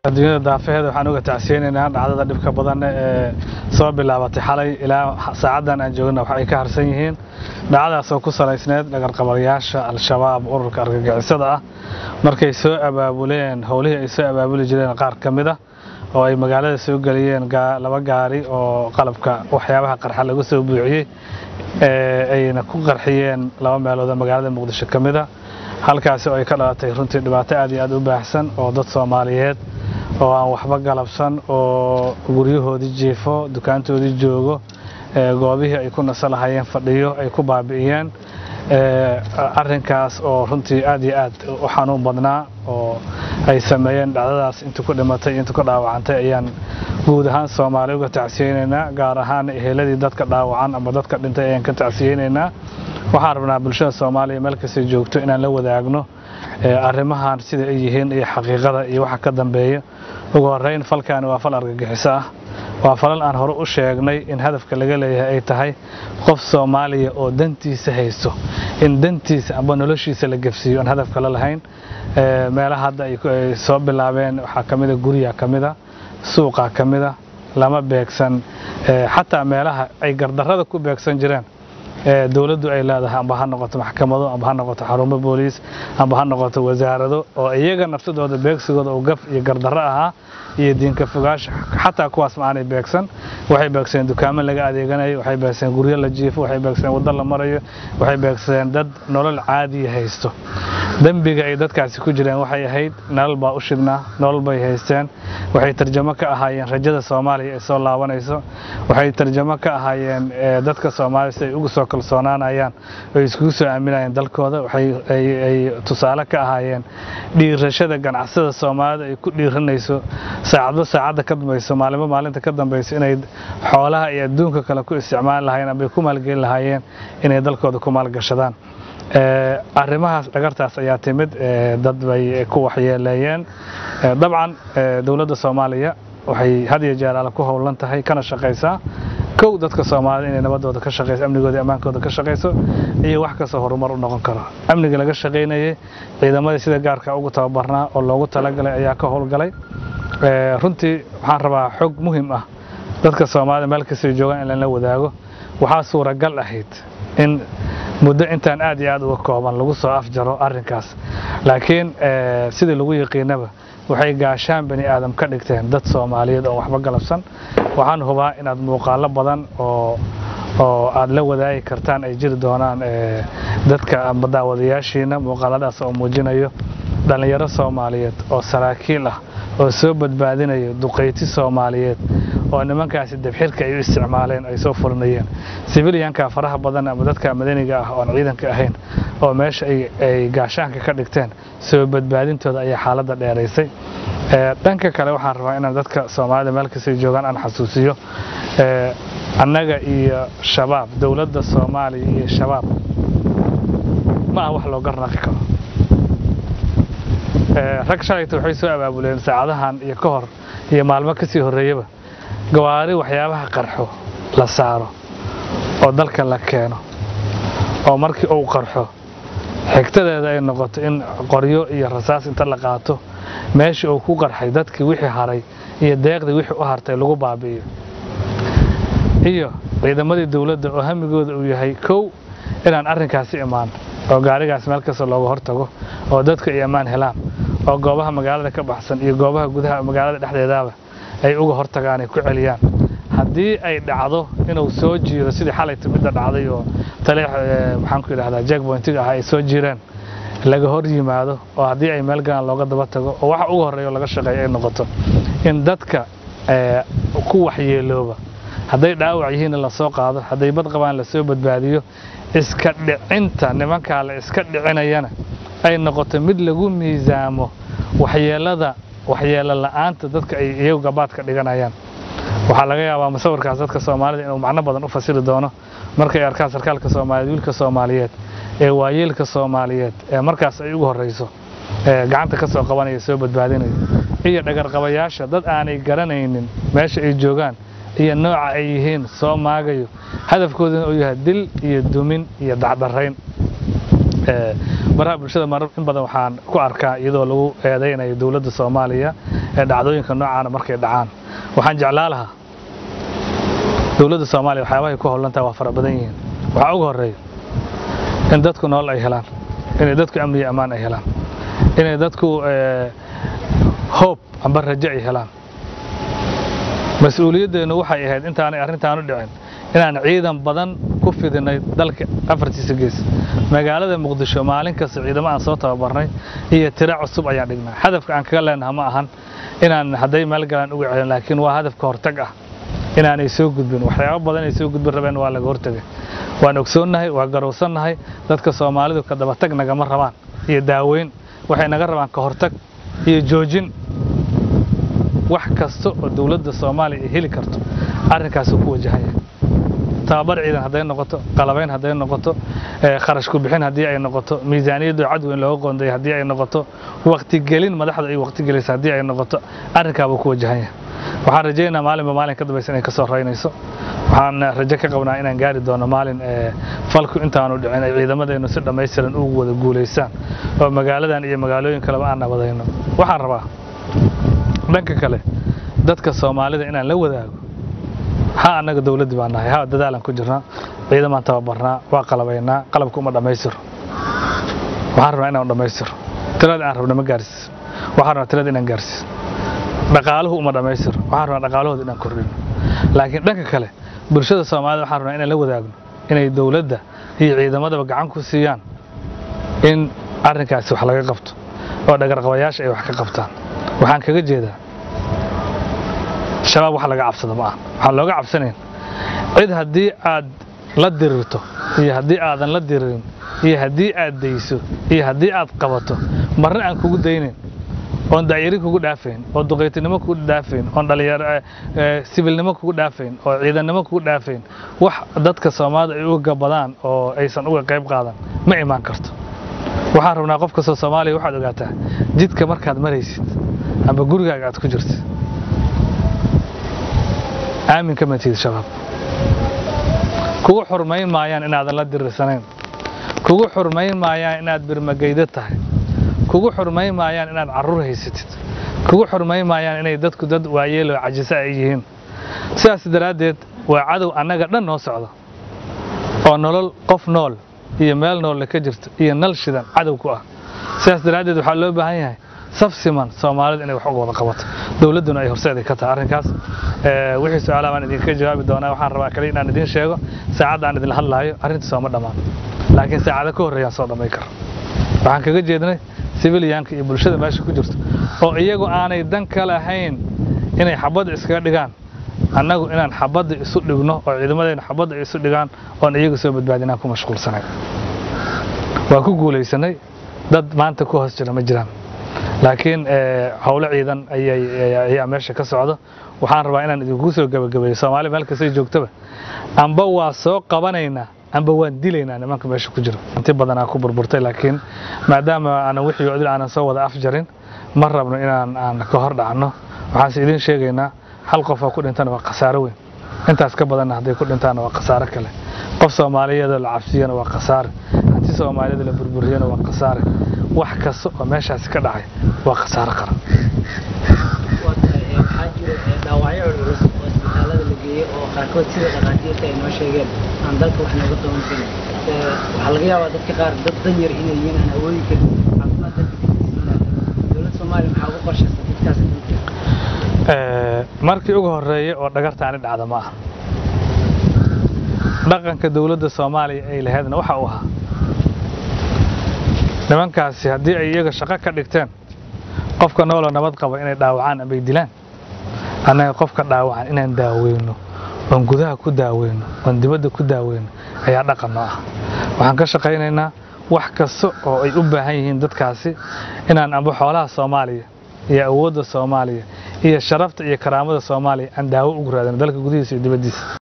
adduunyada daafaheeda waxaan uga tacsiyeynaynaa dhacdada dhibka badan ee soo bilaabatay xalay ilaa saacaddan aan joogna wax ay ka harsan yihiin dhacdadaas oo ku salaysneed dhagarqabayaasha al-shabaab ururka argagixisada ah markay soo abaabuleen howlihii ay soo abaabuli jireen qaar ka mid ah oo ay magaalada soo geliyeen laba gaari oo qalabka waxyaabaha qarxa lagu soo buuxiyey ayna ku qarxiyeen laba meelood oo magaalada muqdisho ka mid a halkaasi oo ay ka dhalatay runtii dhibaato aad iyo aad u baahsan oo dad soomaaliyeed oo aan waxba galabsan oo guryahoodii jiifo dukaantoodii joogo goobihii ay ku naso lahayeen fadhiyo ay ku baabi'iyeen arrinkaas oo runtii aad iyo aad u xanuun badnaa oo ay sameeyeen dhacdadaas intii ku dhimatay intii ku dhaawacantay ayaan guud ahaan soomaali uga tacsiyeynaynaa gaar ahaan eheladii dadka dhaawacan ama dadka dhintay ayaan ka tacsiyeynaynaa waxaan rabnaa bulshada soomaaliya meel kastay joogto inaan la wadaagno arrimahan sida ay yihiin iyo xaqiiqada iyo waxa ka dambeeya ugu horreyn falkaani waa fal argagixiso ah waa falal aan hore u sheegnay in hadafka laga leeyahay ay tahay qof soomaaliya oo dantiisa haysto in dantiisa amba noloshiisa la gefsiiyo aan hadaf kale lahayn meelaha hadda ay soo bilaabeen waxaa ka mida guryaa ka mida suuqaa ka mida lama beegsan xataa meelaha ay gardarrada ku beegsan jireen dowladdu ay leedahay amba ha noqoto maxkamado amba ha noqoto xarumo booliis amba ha noqoto wasaarado oo iyaga nafsadooda beegsigooda uu gaf iyo gardarro ahaa iyo diinka fogaasha xataa kuwaas ma aanay beegsan waxay beegsadeen dukaamo laga adeeganayo waxay beegsadeen guryo la jiifo waxay beegsadeen waddo la marayo waxay beegsadeen dad nolol caadiya haysto dembiga ay dadkaasi ku jireen waxay ahayd nolol baa u shidnaa nolol bay haysteen waxay tarjamo ka ahaayeen rajada soomaaliya ee soo laabanayso waxay tarjamo ka ahaayeen dadka soomaaliya si ay ugu soo kalsoonaanayaan oo iskugu soo aaminayeen dalkooda waxay tusaale ka ahaayeen dhiirashada ganacsada soomaalida ay ku dhiiranayso saacadba saacadda ka dambayso maalinba maalinta ka dambayso inay xoolaha iyo adduunka kale ku isticmaali lahaayeen ambay ku maalgeli lahaayeen inay dalkooda ku maalgashadaan arrimahaas dhagartaas ayaa timid dad bay ku waxyeeleeyeen dabcan dowladda soomaaliya waxay had iyo jeer alle ku howlan tahay kana shaqaysaa kow dadka soomaalida inay nabadooda ka shaqayso amnigooda iyo ammaankooda ka shaqayso iyo wax kastoo horumar u noqon karo amniga laga shaqaynayay ciidamadii sida gaarka ugu tababarnaa oo loogu talagalay ayaa ka howlgalay runtii waxaan rabaa xog muhim ah dadka soomaalida meel kastay joogaan in lala wadaago waxaa suuragal ahayd in muddo intaan aad iyo aad uga kooban lagu soo afjaro arrinkaas laakiin sidii lagu yaqiinaba waxay gaashaan bani aadam ka dhigteen dad soomaaliyeed oo waxba galabsan waxaan hubaa inaad muuqaalo badan oo oo aad la wadaagi kartaan ay jiri doonaan dadka amba daawadayaashiina muuqaaladaas oo muujinayo dhallinyaro soomaaliyeed oo saraakiil ah oo soo badbaadinayo duqayti soomaaliyeed oo nimankaasi dabxirka ay u isticmaaleen ay soo fulinayeen sibiliyanka faraha badan ama dadka madaniga ah oon ciidanka ahayn oo meesha ay gaashaanka ka dhigteen soo badbaadintooda ayaa xaaladda dheeraysay dhanka kale waxaan rabaa inaan dadka soomaalida meel kastay joogaan aan xasuusiyo annaga iyo shabaab dowladda soomaaliya iyo shabaab ma ah wax loo garnaqi karo rag shalayta waxay soo abaabuleen saacadahan iyo ka hor iyo maalmo ka sii horreeyaba gawaari waxyaabaha qarxo la saaro oo dalka la keeno oo markii uu qarxo xigtadeeda ay noqoto in qoryo iyo rasaas inta la qaato meeshii uu ku qarxay dadkii wixii haray iyo deeqdii wixii u hartay lagu baabi'iyo iyo ciidamadii dowladda oo hamigooda uu yahay kow inaan arrinkaasi imaan oo gaarigaas meel kasta looga hortago oo dadku ay ammaan helaan oo goobaha magaalada ka baxsan iyo goobaha gudaha magaalada dhexdeedaaba ay uga hortagaan ay ku celiyaan haddii ay dhacdo inuu soo jiiro sidii xalayta midda dhacday oo taleex maxaan ku yidhahdaa jackpointiga ah ay soo jireen laga hor yimaado oo haddii ay meel galaan looga daba tago oo waxa ugu horreeya oo laga shaqeeyo ay noqoto in dadka ku waxyeelooba hadday dhaawac yihiinna lasoo qaado hadday bad qabaan lasoo badbaadiyo iska dhicinta nimankaa la iska dhicinayana ay noqoto mid lagu miisaamo waxyeelada waxyeelo la'aanta dadka ay iyagu gabaadka dhiganayaan waxaa laga yaabaa musawirkaas dadka soomaalida inuu macno badan u fasiri doono markay arkaan sarkaalka soomaaliyeed wiilka soomaaliyeed ee waayeelka soomaaliyeed ee markaas ay ugu horreyso gacanta ka soo qabanaya soo badbaadinaya iyo dhagarqabayaasha dad aanay garanaynin meesha ay joogaan iyo nooca ay yihiin soo maagayo hadafkooduna uu yahay dil iyo dumin iyo dacdarayn Ee, baraha bulshada marar in badan waxaan ku arkaa iyadoo lagu eedeynayo dowladda soomaaliya ee dhacdooyinka noocaana markay dhacaan waxaan jeclaa lahaa dowladda soomaaliya waxyaabahay ku howlantahay waa fara badan yihiin waxaa ugu horeeya in dadku nolol ay helaan inay dadku amni iyo ammaan ay helaan inay dadku ee, hoob amba rajo ay helaan mas-uuliyaddeenu waxay ahayd intaanay arrintaanu dhicin inaan ciidan badan ku fidinay dalka afartiisa gees magaalada muqdisho maalin kasta ciidamo aan soo tababarnay iyo tiro cusub ayaan dhignaa hadafka aan kaga leenaha ma ahan inaan hadday meel galaan uga celin laakiin waa hadafka hortag ah inaanay soo gudbin waxyaabo badan ay soo gudbin rabeen waa laga hortagay waan ogsoonnahay waa garowsannahay dadka soomaalidu ka dabatag nagama rabaan iyo daaweyn waxay naga rabaan ka hortag iyo joojin wax kasta oo dowladda soomaaliya ay heli karto arrinkaasuu ku wajahan yahay tababar ciidan hadday noqoto qalabayn hadday noqoto ee, kharash ku bixin haddii ay noqoto miisaaniyaddu cadweyn looga qoonday haddii ay noqoto waqtigelin madaxda ay waqtigelaysa haddii ay noqoto arrinkaabuu ku wajahan yahay waxaan rajaynayaa maalinba maalin ka dambaysa inay ka soo raynayso waxaan rajo ka qabnaa inaan gaari doono maalin ee, falku intaanu dhicin ay ciidamadeennu si dhammaystiran ugu wada guulaystaan oo magaaladan iyo magaalooyin kaleba aan nabadayno waxaan rabaa dhanka kale dadka soomaalida inaan la wadaago ha annaga dowladdii baan nahay ha dadaalaan ku jirnaa ciidamaan tababarnaa waa qalabaynaa qalabka uma dhammaystiro waxaan rabnaa inaan dhammaystiro tirada aan rabno ma gaarsiis waxaan rabnaa tirada inaan gaarsiis dhaqaaluhu uma dhammaystiro waxaan rabnaa dhaqaalahooda inaan kordhino laakiin dhanka kale bulshada soomaalida waxaan rabnaa inaan la wadaagno inay dowladda iyo ciidamadaba gacan ku siiyaan in arrinkaasi wax laga qabto oo dhagarqabayaasha ay wax ka qabtaan waxaan kaga jeedaa shabaab wax laga cabsado ma aha waxaan looga cabsanayn cid haddii aad la dirirto iyo haddii aadan la diririn iyo haddii aad dayso iyo haddii aad qabato marna aan kugu daynayn oon daayari kugu dhaafayn oo duqaytinimo kugu dhaafayn oon dhalinyaro eh, eh, sibilnimo kugu dhaafayn oo ciidannimo kugu dhaafayn wax dadka soomaalida ay uga gabadaan oo aysan uga qayb qaadan ma imaan karto waxaan rabnaa qof kastoo soomaaliya waxaad ogaataa jidka markaad maraysid amba gurigaaga aad ku jirtid aamin kama tihid shabaab kugu xurmayn maayaan inaadan la dirirsanayn kugu xurmayn maayaan inaad birmagaydo tahay kugu xurmayn maayaan inaad carruur haysatid kugu xurmayn maayaan inay dadku dad waayeel oo cajisa ay yihiin sidaas daraaddeed waa cadow annaga dhan noo socda oo nolol qof nool iyo meel noolle ka jirto iyo nal shidan cadow ku ah sidaas daraaddeed waxaa loo baahan yahay saf siman soomaalida inay wax uga wada qabato dowladduna ay horseeday ka tahay arrinkaas Ee, wixii su-aalaha baan idinka jawaabi doonaa waxaan rabaa kaliya inaan idin sheego saacadda aan idinla hadlaayo arrinta sooma dhammaan laakiin saacado ka horreeyaan soo dhamay karo waxaan kaga jeednay sibiliyaanka iyo bulshada meesha ku jirto oo iyagu aanay dan ka lahayn inay xabadda iskaga dhigaan annagu inaan xabadda isu dhigno oo ciidamadeenna xabadda ay isu dhigaan oon iyagu soo badbaadinaan ku mashquulsanay waa ku guulaysanay dad maanta ku hoos jira ma jiraan laakiin ee, howlo ciidan ayay ayaa meesha ka socda waxaan rabaa inaan idinku soo gabagabeeyo soomaali meel kastay joogtaba amba waa soo qabanaynaa amba waan dilaynaa nimanka meesha ku jira inti badanaa ku burburtay laakiin maadaama aanan wixii odil aanan soo wada afjarin ma rabno inaan aan ka hor dhacno waxaanse idiin sheegaynaa hal qofoo ku dhintana waa khasaaro weyn intaas ka badanna hadday ku dhintaana waa khasaaro kale qof soomaaliyeedoo la cabsiyana waa khasaare hanti soomaaliyeed la burburiyana waa khasaare wax kasta oo meeshaasi ka dhacay waa khasaaro qaran waxaa jira dhaawacyo culculus oo isbitaalada la geeyey oo qaarkood sida dhakhaatiirta ay noo sheegeen aan dalka wax nooga qaban karin waxaa laga yaabaa dadka qaar dad dan yar inay yihiin aan awoodi karin caafimaad dalka kadibsiinaa dowladda soomaaliya maxaa ugu qorshaysa dadkaas Ee, markii ugu horeeyay oo dhagartaani dhacda ma aha dhaqanka dowladda soomaaliya ay lahaydna waxa uu ahaa nimankaasi haddii ay iyaga shaqo ka dhigteen qofka nooloo nabad qaba inay dhaawacaan ama ay dilaan annaga qofka dhaawacan inaan daaweyno oon gudaha ku daaweyno oon dibadda ku daaweyno ayaa dhaqan noo ah waxaan ka shaqaynaynaa wax kasta oo ay u baahan yihiin dadkaasi inaan amba xoolaha soomaaliya iyo awoodda soomaaliya iyo sharafta iyo karaamada soomaaliya aan daawo ugu raadino dalka gudihiisa iyo dibaddiisa